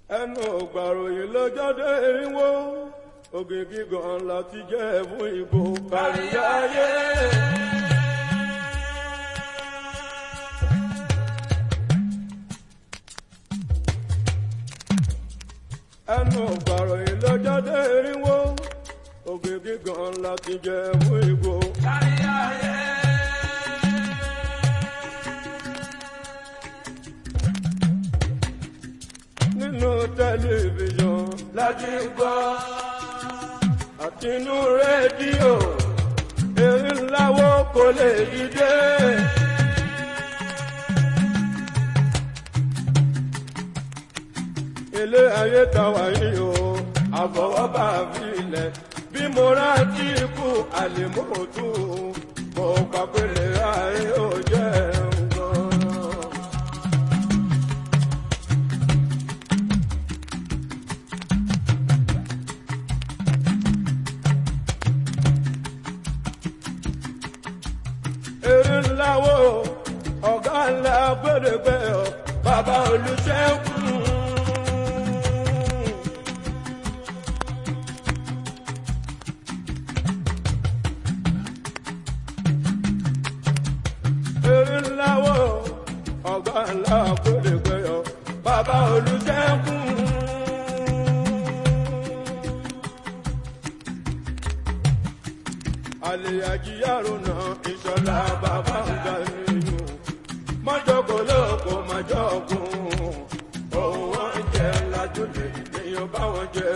ẹnu ògbàròyìn lọ́jọ́dé irinwó ògè gígan láti jẹ́ fún ìbò kárí ayé. ẹnu ògbàròyìn lọ́jọ́dé irinwó ògè gígan láti jẹ́ fún ìbò kárí ayé. nínú tẹlifíṣàn láti gbọ́ àtinú rédíò èyí ńláwó kò lè dìde. ilé ayé ta wà yìí o àfọwọ́bà filẹ̀ bí mo rántí ikú àlèmọ́tò mo pàpẹ́lẹ́ ayé ò jẹ́ nǹkan. èrè ńlá wo ọ̀gá ńlá gbẹ̀dẹ̀gbẹ̀ ọ̀ bàbá olùṣègùn. èrè ńlá wo ọ̀gá ńlá gbẹ̀dẹ̀gbẹ̀ ọ̀ bàbá olùṣègùn. àlèyàjíyàrò náà ìṣọ̀lá bàbá ń ga nínú mọ́jọ́kọ̀ lóko mọ́jọ́kùn òun wọ́n jẹ́ lájúlé èèyàn bá wọn jẹ́.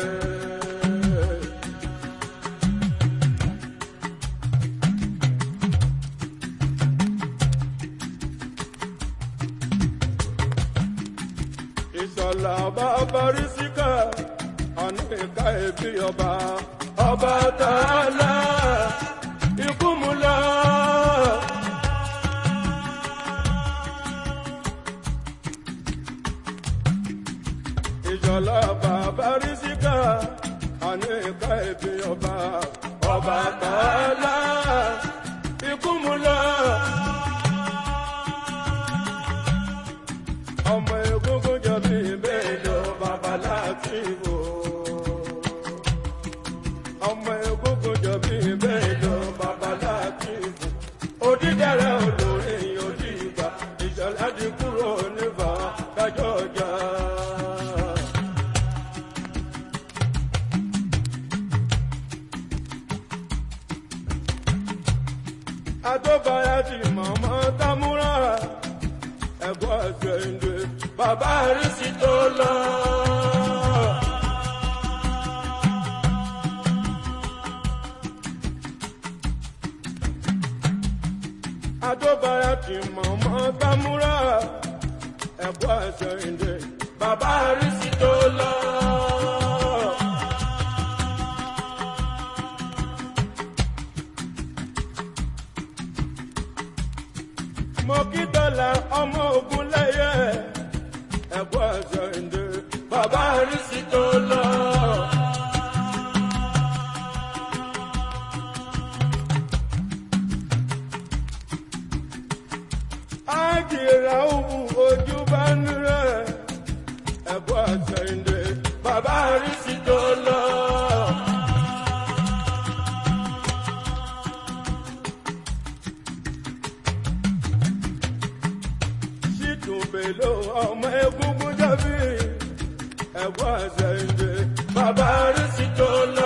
ìṣọ̀lá bàbá rí síkà àní ìka ẹbí ọba ọba tààlà ikú mu lọ. ìṣọ̀lá bàbá rí síkà àní ìka ẹbí ọba ọba tààlà ikú mu lọ. ọmọ egungun jọ bí bẹ́ẹ̀ lọ babaláàkì wò ọmọ egungun jọ bí bẹ́ẹ̀ lọ babaláàkì wò òdìdẹrẹ olórí òdìgbà ìṣọlá ti kúrò nífà kájọ ọjà. adóbáyá ti mọ̀mọ́ támúrà ẹ̀gbọ́n ẹ̀sẹ̀ ìdè bàbá àrísí tó lọ. adóbáyá ti mọ̀mọ́ támúrà ẹ̀gbọ́n ẹ̀sẹ̀ ìdè bàbá àrísí tó lọ. mo kí dọ́là ọmọ ogun lẹ́yẹ ẹ̀gbọ́n ẹ̀sẹ̀ ìdè bàbá àrísí tó lọ. ájìrà òwú ojú bá ń rẹ̀ ẹ̀gbọ́n ẹ̀sẹ̀ ìdè bàbá àrísí tó lọ. ṣìtúbẹ̀lò ọmọ egungun jábí ẹ̀gbọ́n ẹ̀sẹ̀ ìdè bàbá àrísí tó lọ.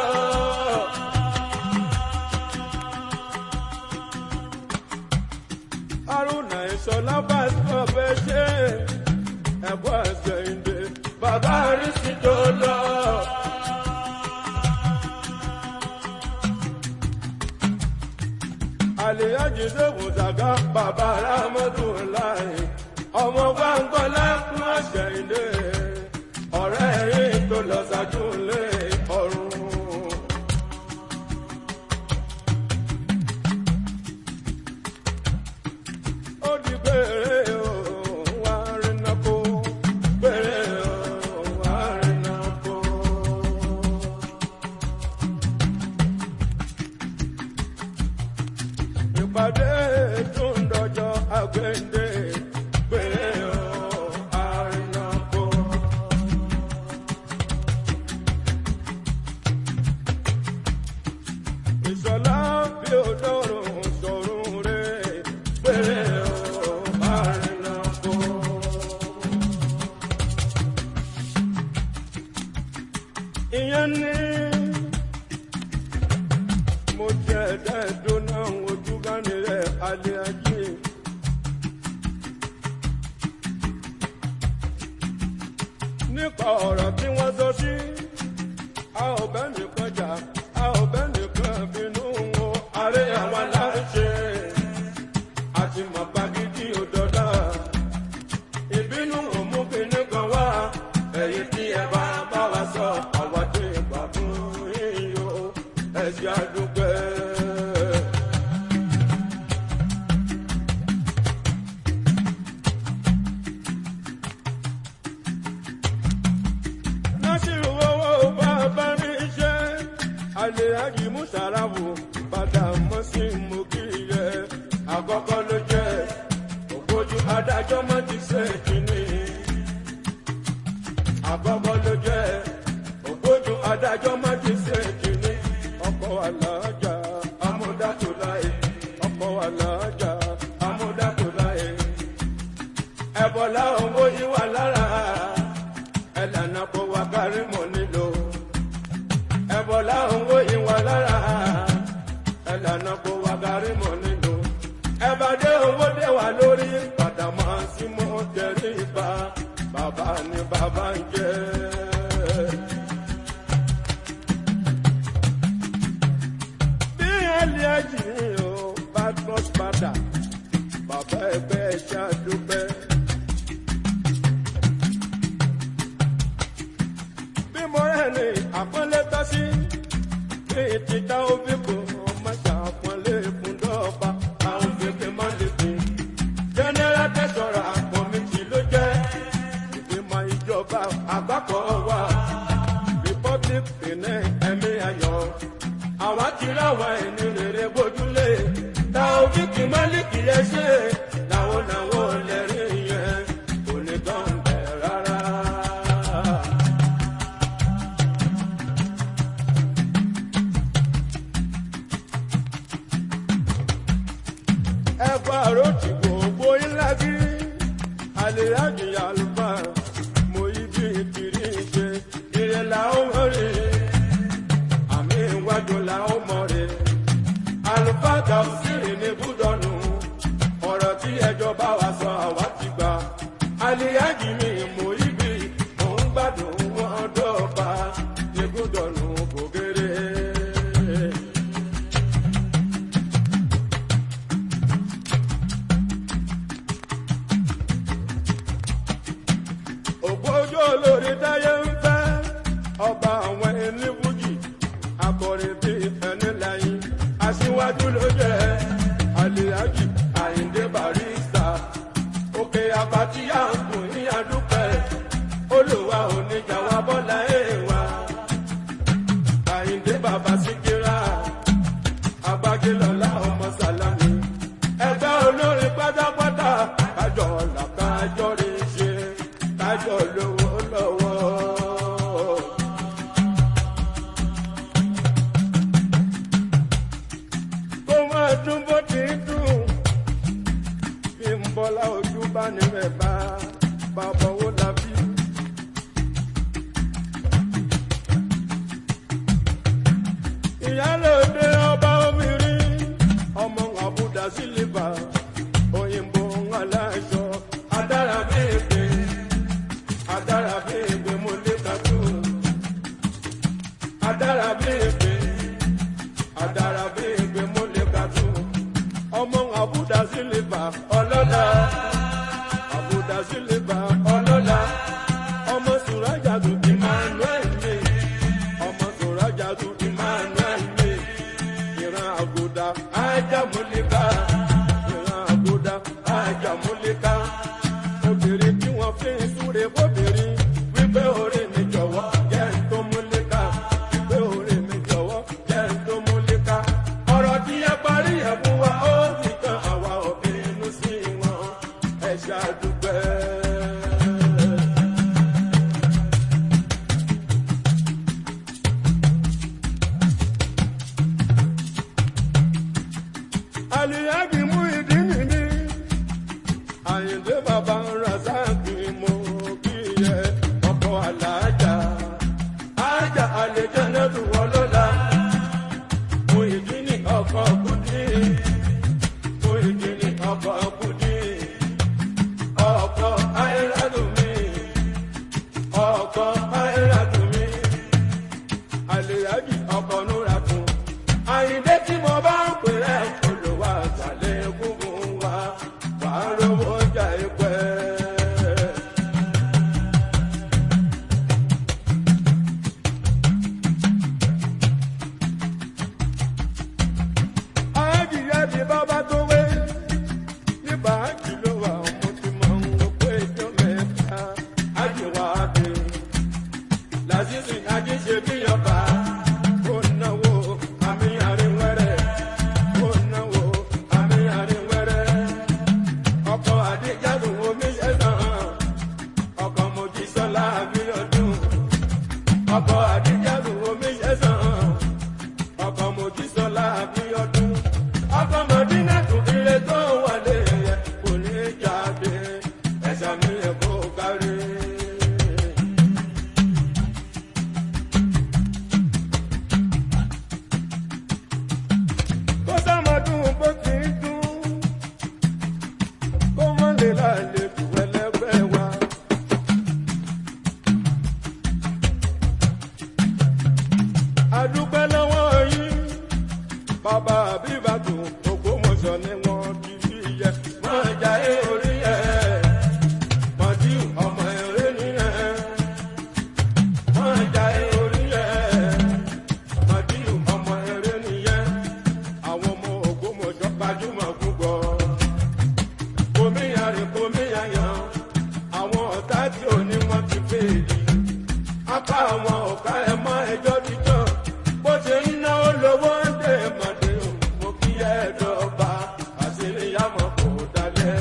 arúnà ìṣọlá bá sọ fẹ́ ṣe ẹ̀gbọ́n ẹ̀sẹ̀ ìdè bàbá àrísí tó lọ. àlè àjẹsẹ̀kùn sàgá bàbá rámọ́tò láì ọmọ gbàǹgbọ́ lẹ́kùn ọ̀sẹ̀ ilé ọ̀rẹ́ yìí tó lọ ṣáájú lé ọ̀run. ó di péré o wá rìnnà kó péré o wá rìnnà kó. ìpàdé tó ń dọjọ́ àgbéǹde péré o àrìnà kó. ìyẹn ní mo jẹ ẹ̀ẹ́dẹ́gbẹ̀dọ́ náà ojú gánni rẹ̀ alẹ́ ajé. nípa ọ̀rọ̀ tí wọ́n sọ sí a ò bẹ́ nìkan jà a ò bẹ́ nìkan bínú wo ààrẹ àwọn aláṣẹ àti màbá gidi òdọ́dá ìbínú òmú kíní kan wá èyí tí ẹ bá bá wa sọ àwa tí ìgbà fún yíyó ẹ̀sìn àdúgbò. nasiru owó bàbá mi ṣe àlèyájì musarafu padà mọ́ sí mú kí yẹ àkọ́kọ́ ló jẹ́ ògbójú adájọ́ mọ́ ti ṣe kínní àkọ́kọ́ ló jẹ́ ògbójú adájọ́ mọ́ ti ṣe kínní ọkọ̀ alájà amúdátòláyé ọkọ̀ alájà amúdátòláyé ẹ̀bọ̀lá owó yìí wà lára ẹlànà kó wa kárí mọ nílò ẹbọlá owó ìwà lára ẹlànà kó wa kárí mọ nílò ẹbàdé owó dé wà lórí pàtàmọ́ sí mọ́ tẹ̀lé ibà bàbá ni bàbá ń jẹ́. bí ẹlẹ́jì o badmus padà bàbá ẹgbẹ́ ẹ̀ṣá dúpẹ́. bí mo rẹ̀ ní àpọ́nlé tọ́ sí bí ti dá òbí kò má ṣàpọ́nlé fún dọ́ọ̀bà àwọn fèké má lè fi. jẹ́nẹ́rà tẹ̀sọ̀rọ̀ àpọ̀ mi kì ló jẹ́ ìgbìmọ̀ ìjọba àgbákọ̀ wa republic benin ẹ̀mí ayọ̀ àwa ti ráwa ẹni rere bójúlé ta òbí kì má lè kì í ṣe làwọn làwọn lẹ́rìí yẹn kò ní tán bẹ̀ rárá. ẹ̀fọ́ àròtì gbogbo ńlá bí àlèyájì àlùfà mo yí bí ìkiri ṣe ìrẹ̀ làwọn rí àmì ìwájú làwọn mọ̀ rí àlùfà gàùsìrì ní búdọ̀nù ọ̀rọ̀ tí ẹjọ́ bá wa sọ àwa ti gbà àlèyájì mi mo yí bí mò ń gbádùn wọn dọ́ọ̀bà ní búdọ̀nù kò kéré. ògbójú olórí táyé ń fẹ́ ọba àwọn ẹni fújì akọrin bí ẹni láyìn aṣíwájú ló jẹ́ àlèyájì àyíndé barista òkè àbátí àǹkù ní àdúpẹ́ olùwà oníjà wa bọ́lá èèwà àyíndé bàbá síkírà agbájélọ́lá ọmọ sàlámì ẹgbẹ́ olórin pátápátá kájọ làkájọ rí ṣe kájọ lówó lọ́wọ́. kó máa dún bó ti ń dùn bí ń bọ́lá ojú bá ní rẹ̀ bá bàbá owó làbí. ìyálòde ọba obìnrin ọmọ àbúdá sílíbà òyìnbó aláṣọ adára bèbè adára bèbè mo lè kàtó adára bèbè adára bèbè mo lè kàtó ọmọ àbúdá sílíbà ọlọ́lá àbúdá sílíbà ọlọ́lá ọmọ sùrájà tó emmanuel mi ọmọ sùrájà tó emmanuel mi máìlá tù mí àlèyájì ọkọ̀ núra tún àyíndé tí mo bá ń pè rẹ̀ olùwà àtàlẹ́ gúngun wa wàá rówó jà ìpẹ́. Àjìyẹ ti bábá tó wé. Nígbà ájì ló wà, mo ti mọ ohun pé ijó mẹ́ta. Ájì wá dé. Làzízì Ají ṣe bí ọba. Ó náwó àmì àríwẹ́rẹ́. Ó náwó àmì àríwẹ́rẹ́. Ọkọ̀ àdéjádùn omi ṣẹ̀sán. Ọkọ̀ Mojísọ́lá Abíọ́dún. Ọkọ̀ àdéjádùn omi ṣẹ̀sán ọkọ̀ mojísọ́lá abíọ́dún ọkọ̀ mọ̀dínà tún ilé tó wọlé yẹ kò ní jáde ẹ̀sà mi yẹ kó kárí. kó sọ́mọdún bó ti ń dún kó mọ́ lè láàlẹ́ jù ẹlẹ́gbẹ́ wa. adúpẹ́ lọ́wọ́ yín bàbá àbíbàtò ògbómọ̀ṣọ́ ni wọ́n ti fi yẹ máa jà é orí ẹ̀ mọ̀tí ọmọ eré nìyẹn máa jà é orí ẹ̀ mọ̀tí ọmọ eré nìyẹn àwọn ọmọ ògbómọ̀ṣọ́ gbajúmọ̀ púpọ̀ kòmíyàrá kòmíyàyàn àwọn ọ̀tá tí ò ní wọ́n ti fèèlì apá àwọn ọ̀gá ẹ̀ mọ́ ẹjọ́ jíjọ́ bó ṣe ń náwó lówó ń dè mọ̀dé o mo kí ẹ dọ́gba àṣírí àmọ́ kò dalẹ̀.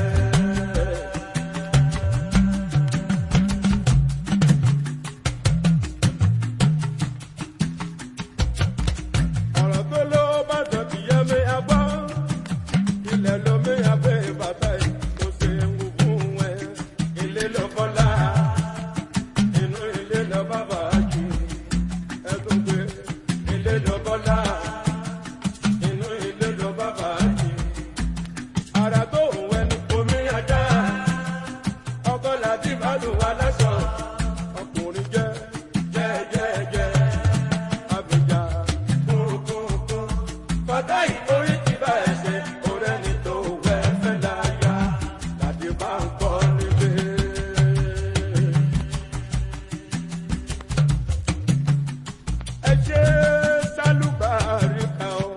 ọ̀rọ̀ tó lówó bá dọ̀tí yẹ mi agbọ́ ilẹ̀ lomi abẹ́ bàbá yìí kò ṣe ń wù fún ẹ ilé lọ́kọ́lá inú ilé lọ bàbá jù ẹdùn pé ilé lọ bọ́lá inú ilé lọ bàbá jù ara tó òun ẹni omi ajá ọkọ làbí bàdùn aláṣọ ọkùnrin jẹ jẹjẹjẹ abìjà kúrúkúrúkún kọjá ìkórè ti bá ẹsẹ òrẹ́ni tó wẹ́ fẹ́ láyà láti bá ń kọ́ nílé. ẹ ṣe sálùbárí kan o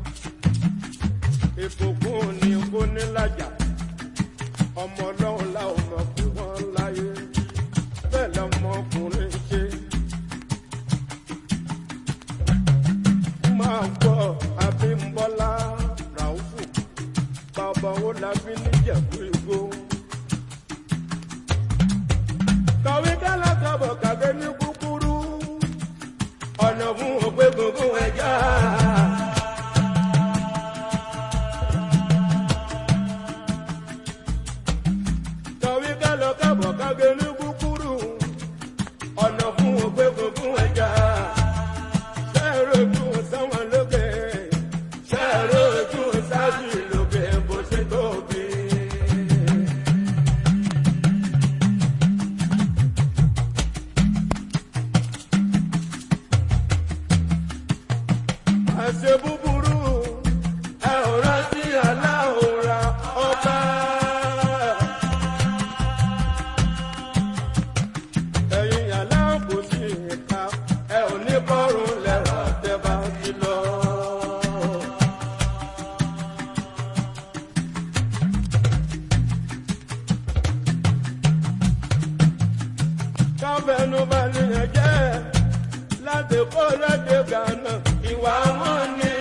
ìbùkún ni kò ní lájà ọmọ ọlọ́run la ò mọ̀ pé wọ́n láyé bẹ́ẹ̀ lọmọkùnrin ṣe. máa gbọ́ abímbọ́lá ràúfù bàbá wo la fi níjẹ̀bú igbó. kọ̀wé kálá kọ̀bọ̀ kàgbé ní kúkúrú ọ̀nà fún òpé gbogbo ẹja. Kọ̀wé kálọ kábọ̀ kágbé ní kúkúrú ọ̀nà fún òpé gbogbo ẹja. Ṣẹ́ẹ̀rọ ojú sáwọn lókè, ṣẹ́ẹ̀rọ ojú sáájú lókè bó ṣe tóbi. àṣẹ búburú ẹ ò rántí aláhùnra ọba. ẹ̀yin aláàbòsí ìka ẹ ò ní bọ́rùn lẹ́wà tẹ́ bá ti lọ. káfẹ́nu bá nìyẹn jẹ́ láti kó lóde gànà ìwà wọn ni.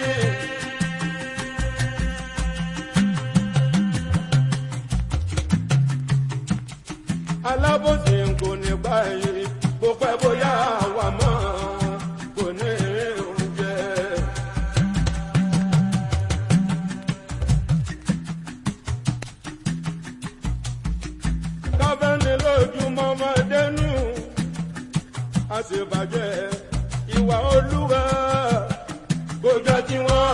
alábòsí kò ní báyìí kó pẹ́ bóyá àwa mọ́ kò ní oúnjẹ. káfẹ́ni lójúmọ́ máa dẹnu àṣebàjẹ́ ìwà olúwa kò jọ tiwọn.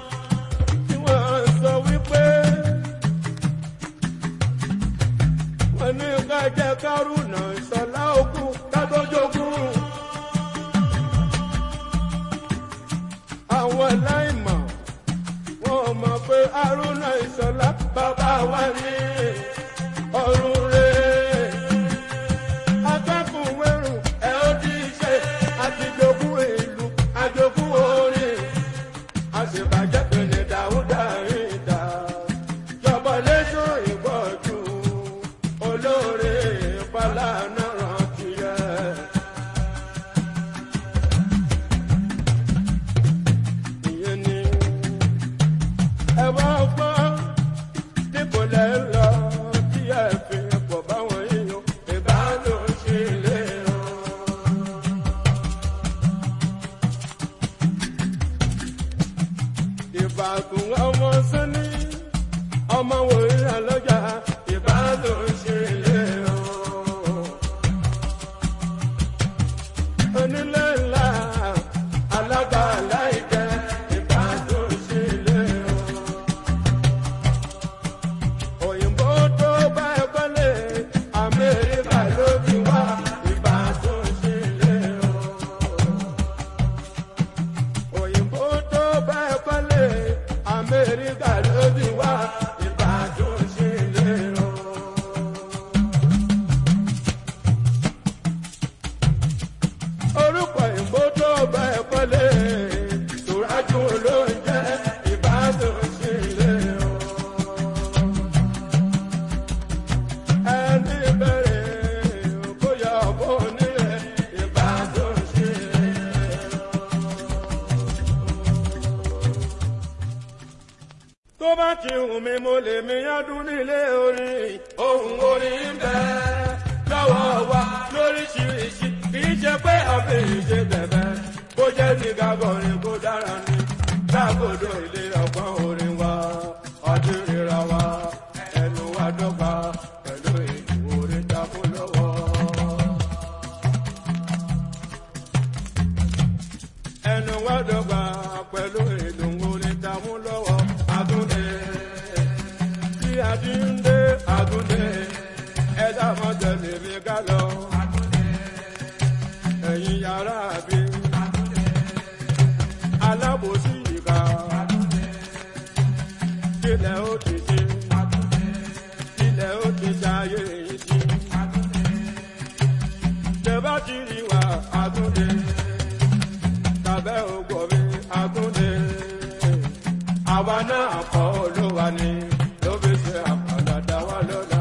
tí wọ́n sọ wípé ní ká jẹ́ kárùnà ìṣọ̀lá ogun kátójógún. àwọn aláìmọ̀ wọn mọ̀ pé haruna ìṣọ̀lá bàbá wa ní ọ̀run rẹ̀. akẹ́kùn wẹ̀rù ẹ̀ ó di iṣẹ́ àtijọ́gún ìlú àjogún orin àṣebàjẹ́ pẹ̀lẹ́ dáúdà rìn dá jọba lẹ́sọ̀ ìbọ̀jú olóore fàlànà rántí rẹ̀. ìyẹn ni ẹ wá gbọ́ níbo lẹ́ ń lọ tí ẹ fi pọ̀ báwọn èèyàn ìbálò ṣe lè rán. ìbàdàn ọmọ sani ọmọ wòye lọ́jà ìbàdàn ṣe lè rán. onílé ńlá alágbàlá ìjẹ ìbàdàn ṣe lè rán. òyìnbó tó bá ẹ kọ́lé amẹ́ríkà ló ti wá ìbàdàn ṣe lè rán òyìnbó tó bá ẹ kọ́lé amẹ́ríkà ló ti wá ìbàdàn ṣe lè rán. orúkọ òyìnbó tó bá ẹ kọ́lé tòrájú ló ń jẹ́ ìbàdàn ṣe lè rán. ẹni bẹ̀rẹ̀ bóyá ọ̀bọ nílẹ̀ ìbàdàn ṣe lè rán. tó bá ti hùn mí mo lè mi yádùn nílé orin ohun orin ń bẹ lọ́wọ́ wa lóríṣiríṣi kì í ṣe pé ọ̀fẹ́ ìṣe bẹ̀bẹ̀ bó jẹ́ ní gàgọ̀rin kó dára ní lágbòdo ilé ọgbọ́n orin wa ọdún ríra wa ẹnu wa dọ́gba pẹ̀lú ètò orin dákú lọ́wọ́. ẹnu wa dọ́gba pẹ̀lú ètò orin dákú lọ́wọ́ àtúndé tí a ti ń dé àtúndé ẹ dáhùn tẹ̀lé mi ká lọ. ẹ̀yin yàrá mi alábòsí ìka kílẹ̀ ó ti ṣe kílẹ̀ ó ti ṣayé yìí sí. tẹ̀bá ti rí wa àtúndé tàbẹ́ ògbọ̀ mi àtúndé àwa náà kọ́ olúwa ni ló fi ṣe àpàdàdà wa lọ́la.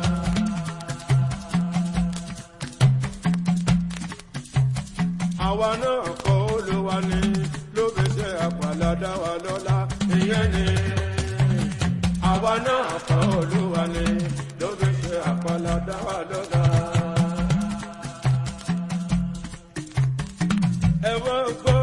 àwa náà kọ́ olúwa ni ló fi ṣe àpàdàdà wa lọ́la. ìyẹn ni àwa náà kọ́ olúwa ni ló fi ṣe àpàdàdà wa lọ́la. ẹ wọ́n gbọ́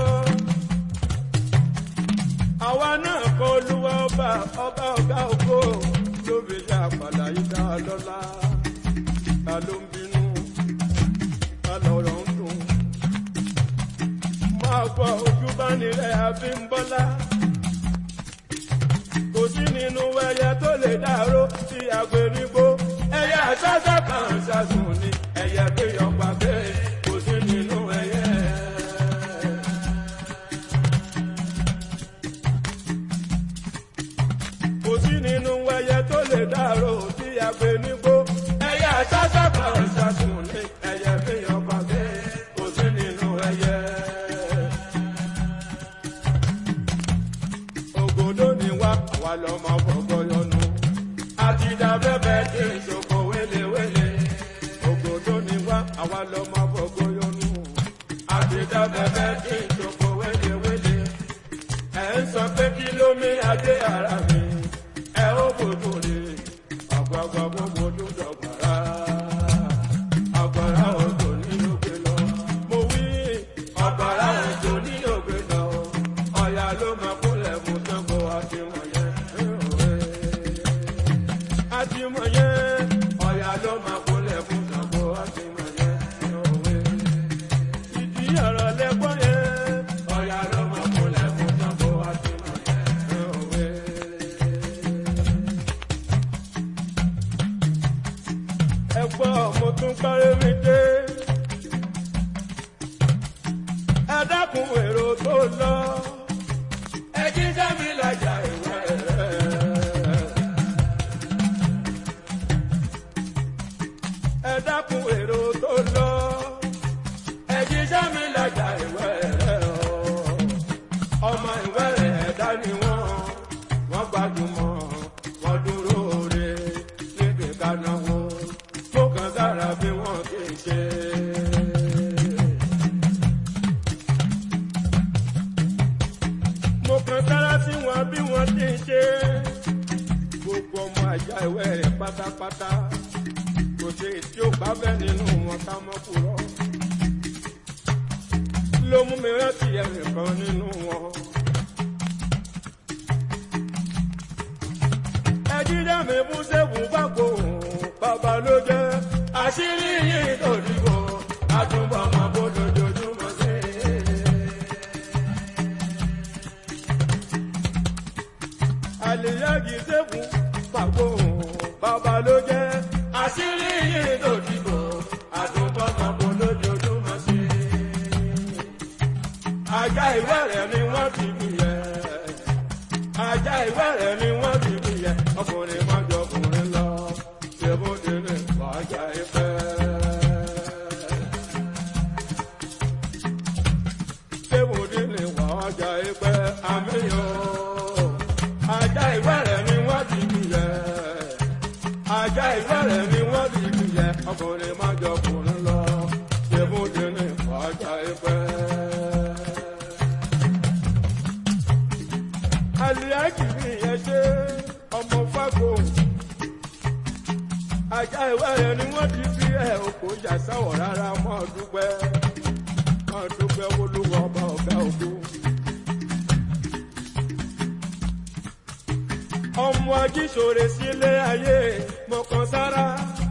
àwa náà kọ olúwa ọba ọba ọgá ògo ló fi ṣe àpàlà yìí dá a lọ́lá ta ló ń bínú ta lọ̀rọ̀ ń dùn máa gbọ́ ojú bá nílẹ̀ àfi ń bọ́lá kò sí nínú ẹyẹ tó lè dáró sí agbèrígbó ẹyẹ àṣàṣà kan ṣàṣùn ni ẹyẹ kéèyàn pàgbé kò sí nínú ẹyẹ. kò sí nínú ẹyẹ tó lè dárò tí a gbé nígbó. ẹyẹ àṣàṣà kan ṣàṣùn ní ẹyẹ fihàn pàdé kò sí nínú ẹyẹ. ògòdó ni wá àwa lọmọ fọgbọ yọnu. àti dàbẹ́bẹ́ tí ìṣòkò wéléwélé. ògòdó ni wá àwa lọmọ fọgbọ yọnu. àti dàbẹ́bẹ́ tí ìṣòkò wéléwélé ẹ ń sọ pé kí ló mí adé ara mi ẹ ó gbogbo rè ọgbọgbọ gbogbo tó dọgbàrá. ẹgbọ́n mo tún parí mi dé. ẹ dákun èrò tó lọ. ẹ jíjẹ́ mi lajà ìwé rẹ̀. ẹ dákun èrò tó lọ. ẹ jíjẹ́ mi lajà ìwé rẹ̀ o. ọmọ ìwé rẹ̀ ẹ̀dá ni wọ́n wọ́n gbajúmọ̀ wọ́n dúró re níbi kanáwó tó kàn sára bí wọ́n ti ṣe. mo kàn sára sí wọn bí wọ́n ti ṣe. gbogbo ọmọ àjà ìwé rẹ̀ pátápátá kò sí tí ó bá bẹ́ nínú wọn ká mọ́ kúrọ́. ló mú mi rántí ẹnìkan nínú wọn. ẹjídá mi mú sẹ́kùn gbàgbó bàbá ló jẹ́ àṣírí yìí tó dìbò àtúbọ̀ máa bó lójoojúmọ́ sí. àlèyági sẹ́kùn gbàgbó bàbá ló jẹ́ àṣírí yìí tó dìbò àtúbọ̀ máa bó lójoojúmọ́ sí. ajá ìwé rẹ̀ ni wọ́n ti bí yẹ ajá ìwé rẹ̀ ni wọ́n ti bí yẹ ọkùnrin má jọ ọkùnrin lọ ṣèbódélé wájà ìfẹ́. ṣèbódélé wájà ìfẹ́ àmìyàn ajá ìwé rẹ̀ ni wọ́n ti bí yẹ ajá ìwé rẹ̀ ni wọ́n ti bí yẹ ọkùnrin má jọ ọkùnrin lọ ṣèbódélé wájà ìfẹ́. aliaki ni yẹn ṣe ọmọ fago ajá ìwé rẹ ni wọn ti fi ẹ oko yàsáwọ rárá mọ dúpẹ́ mọ dúpẹ́ olúwa ọba ọgá ògo. ọmọ ajíṣòre sílé ayé mọkàn sára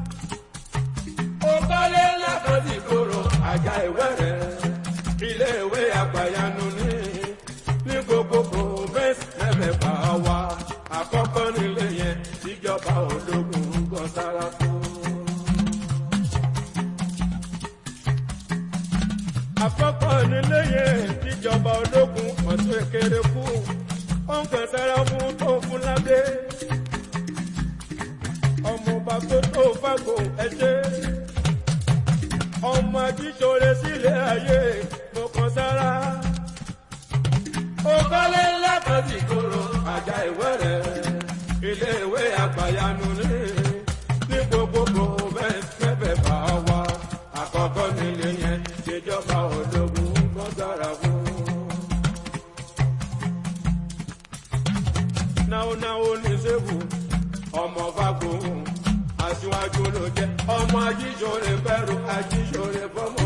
ó kọ́lé lákòóso ìkorò ajá ìwé rẹ ilé ìwé àgbàyanu ní ní gbogbo province mẹ́fẹ̀ẹ̀fà wa àkọ́kọ́ nílé yẹn tíjọba ológun gan sára fún. àkọ́kọ́ nílé yẹn tíjọba ológun ọ̀tún èkéré kú ó ń kàn sára fún tó fún ládé. ọmọọba tó tó fàgò ẹṣẹ́ ọmọ ajíṣore sílé ayé mo kàn sára òkọ́lé ńlá kan sì kóró àjà ìwé rẹ̀ ilé ìwé àgbàyanu ní ní gbogbogbò mẹ́fẹ̀ẹ́ bá wa àkọ́kọ́ nílé yẹn ṣèjọba ológun gbọ́dọ̀ra fún. náwónáwó ní sẹ́fù ọmọ fagbóhùn aṣíwájú ló jẹ́ ọmọ ajíṣore bẹ̀rù ajíṣore fọmọ.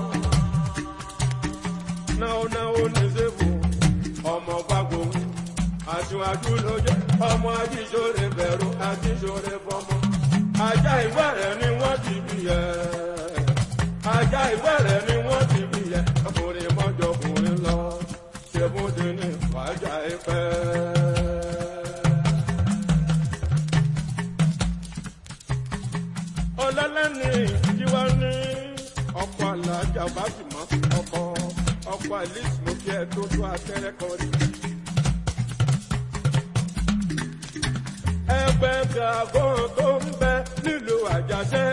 náwónáwó ní sẹ́fù ọmọ gbàgbó aṣíwájú ló jẹ ọmọ ajíṣore bẹ̀rù ajíṣore fọmọ ajá ìwé rẹ̀ ni wọ́n ti bí yẹ ajá ìwé rẹ̀ ni wọ́n ti bí yẹ ọkùnrin mọ́jọ ọkùnrin lọ ṣèbúdé ní wájà ìfẹ́. ọlọ́lẹ́ni tiwa ní ọkọ̀ alájà bá sì mọ́ ọkọ̀ ọkọ̀ alice mo kí ẹ tó tó abẹ́rẹ́ kan rí. ẹgbẹ́ gàgán tó ń bẹ nílùú àjàṣẹ́.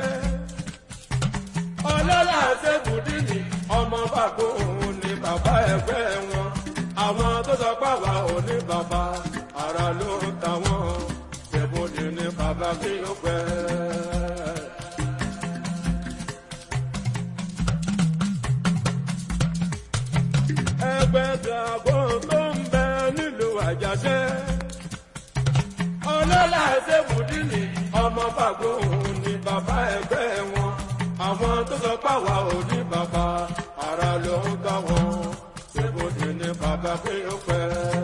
ọlọ́lá ṣègùdìní ọmọ bàbá òun ni bàbá ẹgbẹ́ wọn. àwọn tó sọ pé àwa ò ní bàbá ara ló ń ta wọ́n. ṣègùdìní bàbá kí ó pẹ́. ẹgbẹ́ gàgbọ́n tó ń bẹ nílùú àjàṣẹ́. ọlọ́lá ṣèbùdíní ọmọ fàgbóhùn ni bàbá ẹgbẹ́ wọn. àwọn tó sọ pàwà ò ní bàbá ara ló ń gbà wọn. ṣèbùdíní bàbá pé ó pẹ́.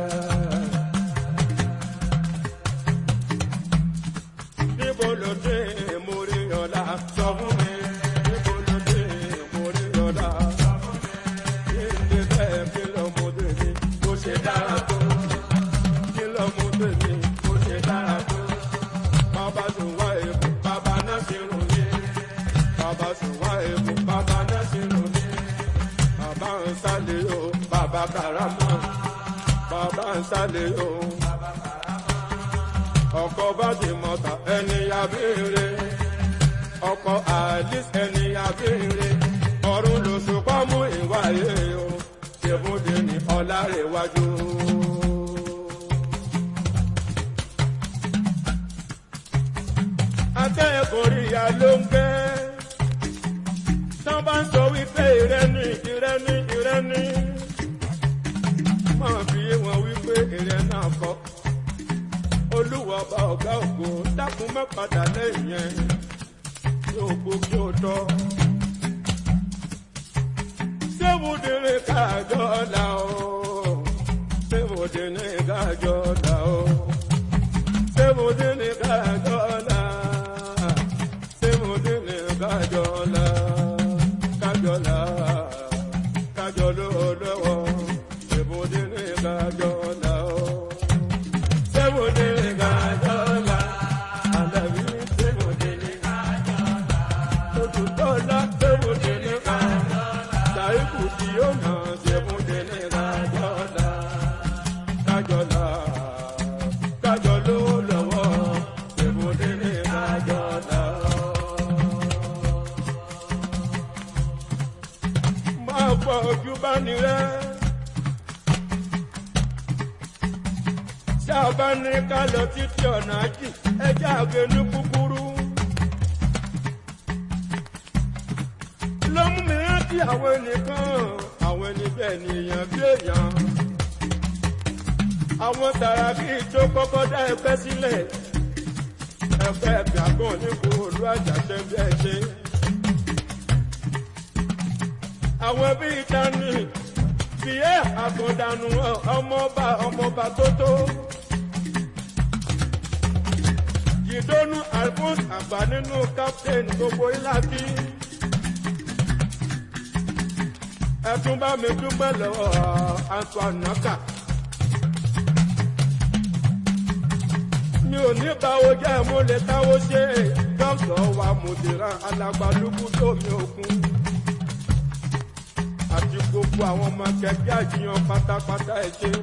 níbo ló dé mórí ọ̀la sọ fún mi. níbo ló dé mórí ọ̀la sọ fún mi ilé bẹ́ẹ̀ kí lọ́mọdé mi kó ṣe dára tó. kí lọ́mọdé mi kó ṣe dára tó. bàbá tó wá èkó bàbá náà ti rùn yé. bàbá sùnwá èkó bàbá násìrò ní bàbá ń sálẹ̀ o bàbá karama bàbá ń sálẹ̀ o ọkọ̀ bá ti mọ̀ta ẹni abéèrè ọkọ̀ alice ẹni abéèrè ọ̀run lòṣùpá mú ìwáyé o ṣèbúdé ní ọ̀làrẹ̀wájú. akẹ́kọ̀ọ́ ìyá ló ń gbé. tán bá ń sọ wípé ìrẹ́ni ìrẹ́ni ìrẹ́ni. máa fi yé wọn wípé ìrẹ́ náà kọ́. olúwa ọba ọ̀gá ògo dákun má padà lẹ́yìn yẹn. kí o gbó kí o tọ́. sẹ́wọ́dẹ̀rẹ̀ káàjọ́ la o. sẹ́wọ́dẹ̀rẹ̀ káàjọ́ la o. sẹ́wọ́dẹ̀rẹ̀ káàjọ́ la sẹ́mọ̀dínlẹ̀ kájọ́lá kájọ́lá kájọ́ló lọ́wọ́ sẹ́mọ̀dínlẹ̀ kájọ́lá o. sẹ́mọ̀dínlẹ̀ kájọ́lá àlàbí sẹ́mọ̀dínlẹ̀ kájọ́lá òtútọ́lá sẹ́mọ̀dínlẹ̀ kájọ́lá sàìkù tí ó nà sẹ́mọ̀dínlẹ̀ kájọ́lá kájọ́lá kájọ́ló lọ́wọ́ sẹ́mọ̀dínlẹ̀ kájọ́lá. máa gbọ́ ojú bá ní rẹ́. Ṣé a bá ní ká lọ títí ọ̀nà jì ẹjẹ́ àgbẹ̀ ní kúkúrú? Ló mú mi rántí àwọn ẹnìkan, àwọn ẹni bẹ́ẹ̀ ni èèyàn bí èèyàn. Àwọn Sàràkí tó kọ́kọ́ dá ẹgbẹ́ sílẹ̀. Ẹgbẹ́ ẹ̀bí àgbọ̀n ní kò olú àjàṣẹ́ bí ẹ ṣe àwọn bíi dání fìyẹ́ àkàndànù ọmọọba ọmọọba tó tó. jìdónú alphonse àgbà nínú captain gbogbo ìlàkí. ẹtún bá mi dúpẹ́ lọ́wọ́ antoine naka. mi ò ní báwo jẹ́ mo lè táwo ṣe dókítà wa mùdìrán alágbálúgbú tó mi òkun àti gbogbo àwọn ọmọ kẹ̀kẹ́ àjiyàn pátápátá ẹ ṣe.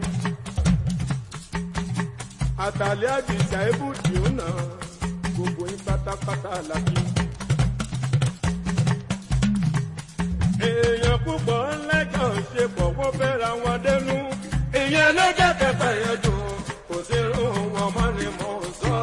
àtàlẹ́ àdìsá ibùdí ó nà gbogbo yín pátápátá làbí. èèyàn púpọ̀ ńlẹ́jọ́ ṣe pọ̀ wọ́n fẹ́ ra wọn dẹnu. ìyẹn ló jẹ́ kẹfẹ́ yẹn dùn kò sí irun wọn mọ́ ni mò ń sọ.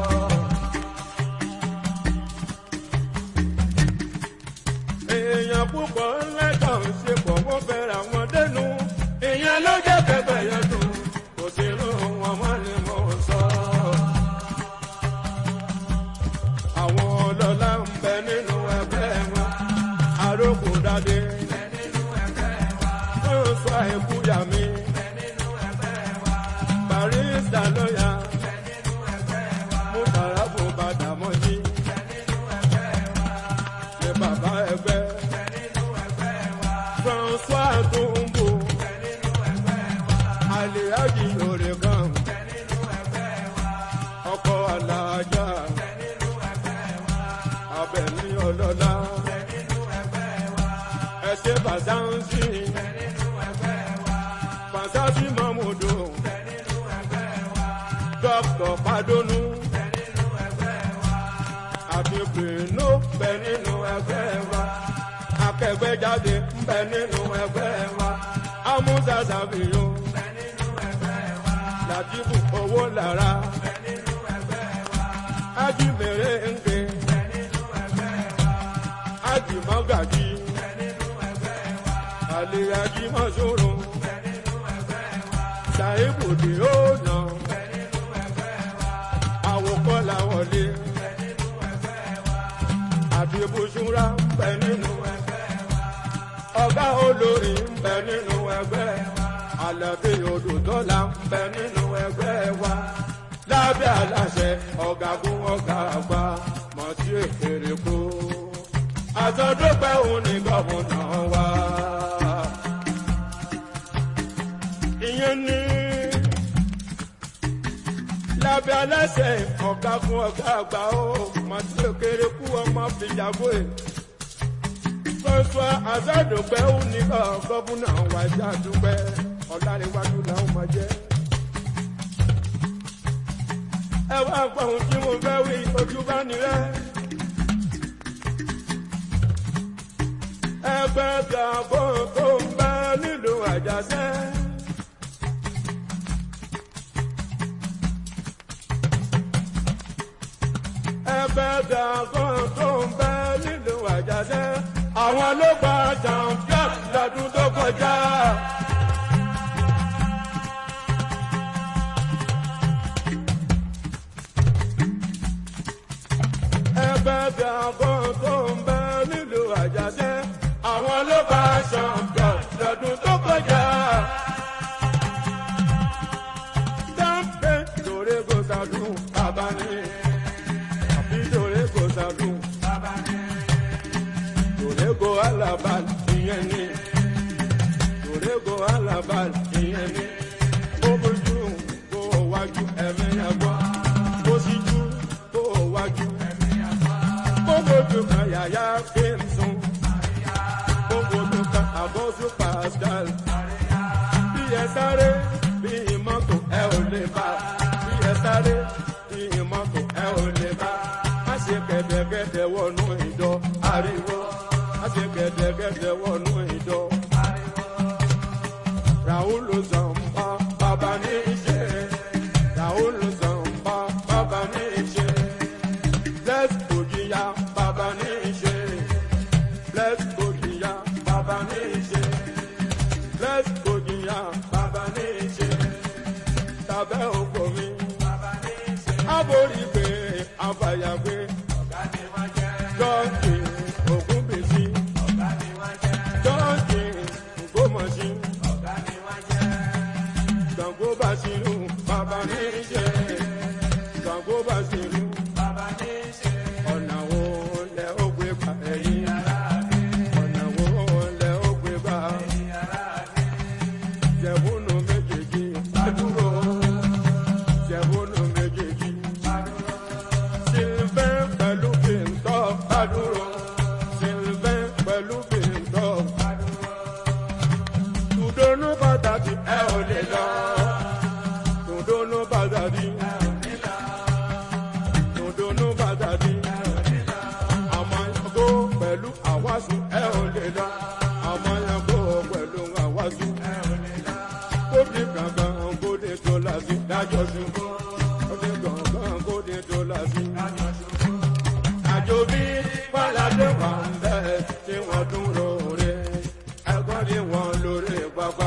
èèyàn púpọ̀ ńlẹ́jọ́ ṣe pọ̀ wọ́n fẹ́ ra wọn dẹnu. ìyẹn ló jẹ́ kẹfẹ́ yẹn dùn kò sí irun wọn mọ́ ni mò ń sọ. àwọn ọlọ́lá ń bẹ nínú ẹgbẹ́ wọn arókùndádé ó sọ àìkúyà mi barista lọ́yà mo tàrà fún bàdàmọ́jì ní bàbá ẹgbẹ́ François Tumbo aliyaji òrè kan ọkọ̀ alájà abẹ̀mí ọlọ́lá ẹsẹ̀ bàzánsì bàzánsì mọ́múdù dókítà padónú àti bìnnú bẹ nínú ẹgbẹ́ wa akẹgbẹ́jáde ń bẹ nínú ẹgbẹ́ wa amúzàzàbíyó làtìbù owó lára ajímèrè ń gbé ajímọ́gàjì àlèyàjì mọ́sòrò ṣàìbùdì ó nà àwòkọ́là wọlé àdìbòsúra ń bẹ nínú ọgá olórí ń bẹ nínú ẹgbẹ́ àlàbí odòdọ́là ń bẹ nínú ẹgbẹ́ wa lábẹ́ aláṣẹ ọ̀gágun ọ̀gá àgbà mọ̀tí èkèrè kó àtọ́dúpẹ́ òun ní gọ́mùnà wa. ìyẹn ní lábẹ́ aláṣẹ ọ̀gágun ọ̀gá àgbà ó mọ̀tí èkèrè kú ọmọ fìjàgbó ẹ̀ François Azadogbe oníkà gọ́fúnà wájà dúpẹ́ ọ̀làríwájú làwọn máa jẹ́. ẹ wá gbọ́ ohun tí mo fẹ́ wí ojú bá nírẹ́. ẹgbẹ́ gàbọ̀ tó ń bẹ nílùú àjàṣẹ́. ẹgbẹ́ gàbọ̀ tó ń bẹ nílùú àjàṣẹ́. àwọn ló gba champion lọ́dún tó kọjá. ẹgbẹ́ gàbọ̀ tó ń bẹ nílùú àjàṣẹ́. àwọn ló gba champion lọ́dún tó kọjá. dáńpé lórí kò sàdún bàbá ni àbí lórí kò sàdún bàbá ni lórí kò alábàl ìyẹn ni lórí kò alábàl ìyẹn ni ó bójú kó o wájú ẹ̀mí ẹ̀gbọ́n ó sì jú kó o wájú ẹ̀mí ẹ̀gbọ́n ó bójú kan yàyà kí n sùn ó bójú kan àbọ̀sùn pascal bí ẹ sáré bí mọ́tò ẹ ò lè bá bí ẹ sáré bí mọ́tò ẹ ò lè bá má ṣe kẹ̀dẹ̀kẹ̀dẹ̀ wọnú ìjọ ariwo má ṣe kẹ̀dẹ̀kẹ̀dẹ̀ wọnú ìjọ ariwo. Raoul Zamba bàbá ní iṣẹ́ Raoul Zamba bàbá ní iṣẹ́ Bless Ojiya bàbá ní iṣẹ́ Bless Ojiya bàbá ní iṣẹ́ Bless Ojiya bàbá ní iṣẹ́ Tàbẹ́ òkò mi bàbá ní iṣẹ́ Aborí pé àfàyàgbé Jọ́ọ̀kì Ògúnbèsí Jọ́ọ̀kì Ògbómọ̀ṣí Gbàngbó Bàṣírù bàbá ní iṣẹ́ Gbàngbó Bàṣírù bàbá ní iṣẹ́ ọ̀nà wo lẹ ó gbé gbà ẹ̀yìn ọ̀nà wo lẹ ó gbé gbà jẹ̀bùnú méjèèjì adúró jẹ̀bùnú méjèèjì sílvẹ́ pẹ̀lú bìntọ́ adúró sílvẹ́ pẹ̀lú bìntọ́ tùdónú pàtàkì ẹ ò lè lọ tùdónú pàtàkì tùdónú pàtàkì àmọ́ yago pẹ̀lú àwàsù ẹ ò lè lọ àmọ́ yago pẹ̀lú àwàsù ẹ ò lè lọ kóde kankan kóde tó lásì dájọ́ ṣubú kóde kankan kóde tó lásì dájọ́ ṣubú. àjò bí pàlàdé wà ń bẹ́ tí wọ́n tún rọrẹ́ ẹ̀gbọ́n ni wọ́n lórí pápá.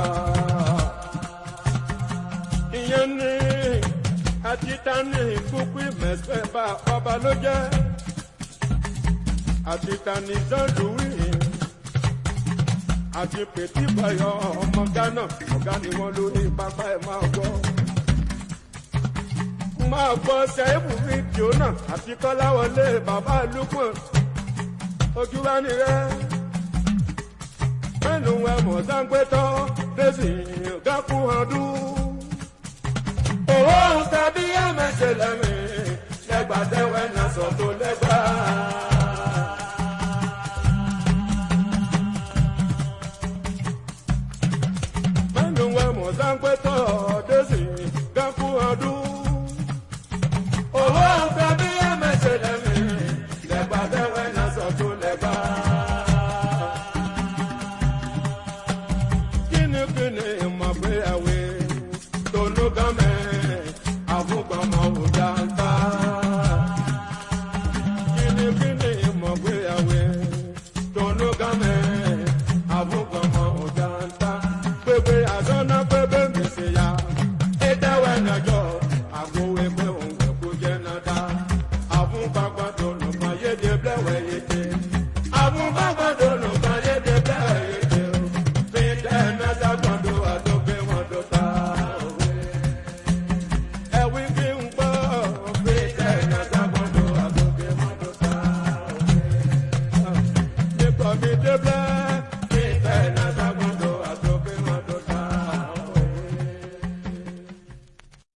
ìyẹn ní àtìtánì kúkú mẹ́sẹ̀ bá ọba ló jẹ́ àtìtánì sọ́dúnwì àti pètí bọ̀yọ̀ ọmọ ghana ọ̀gá ni wọ́n lórí pápá ẹ̀ máa gbọ́. máa gbọ́ sẹ́ẹ̀bù fídíò náà àti kọ́láwọlé bàbá lukman ojú bá ní rẹ́ mẹ́nu ẹ̀ mọ̀ sáńgbẹ́tọ́ lẹ́sì gákú ọdún. owó tàbí ẹ̀mẹ́sẹ̀ lẹ́mí lẹ́gbàdẹ́wẹ́ náà sọ tó lẹ́gbàá. mẹ́nu wẹ̀ mọ̀ sáńpẹ́tọ̀ dẹ́sì gánkú ọdún. owó ọ̀fẹ́ bí ẹ̀mẹ́sẹ̀ lẹ́mí lẹ́gbà tẹ́wẹ́ náà sọ tó lẹ́gbà. kínníkínní mọ̀ pé ẹ̀wẹ̀ tónú gámẹ́ àfúgbọ́mọ òjà ń ta. kínníkínní mọ̀ pé ẹ̀wẹ̀ tónú gámẹ́ àfúgbọ́mọ òjà ń ta pépé àsọ́nà pépé gbèsè ya. Ìdáwẹ̀ nàjọ́ àgbo ẹgbẹ́ òun kò jẹ́ nàdá. Àfún pápá tó nùpá yéde blẹ̀wẹ̀ yéde. Àfún bá